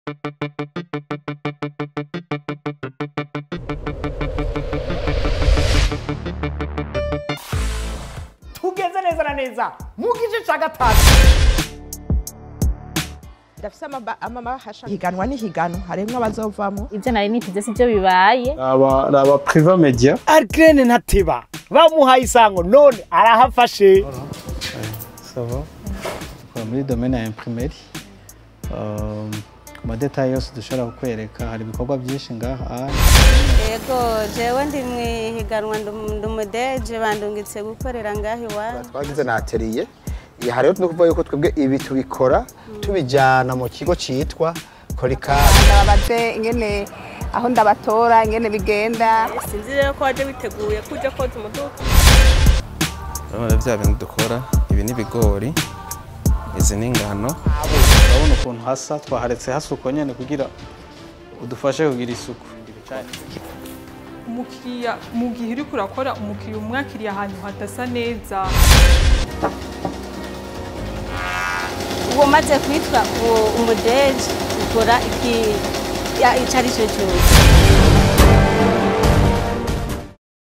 tugeze neza na neza mu gice cya gatatu ndafise amaba- amabahasha higanwa n'ihiganwa harimwo abazovamo ibyo nari niteze si byo bibaye aba ni aba priva media arikirene ntateba bamuhaye isango none arahafashe sava dukora muri domaine ya imprimeri Um, ku madetayi yose dushobora kukwereka hari ibikorwa byinshi ngaha yego jewe ndi mu ihiganwa ndi umudeje bandungitse gukorera ngaho iwacu twagize na atelier aha rero turi kuvuga yuko twebwe ibi tubikora tubijyana mu kigo cyitwa korikari ndababaze ingene aho ndabatora ingene bigenda sinzi rero ko waje witeguye ko ujya koza umuduga urabona bya bintu dukora ibi ni ibigori izi ni ingano urabona ukuntu hasa twaharetse hasuko nyine kugira udufashe kugira isuku umukiriya mu gihe uri kurakora umukiriya umwakiriye ahantu hadasa neza ubu umaze kwitwa uwo umudeje ukora iki ya- icyo ari cyo cyose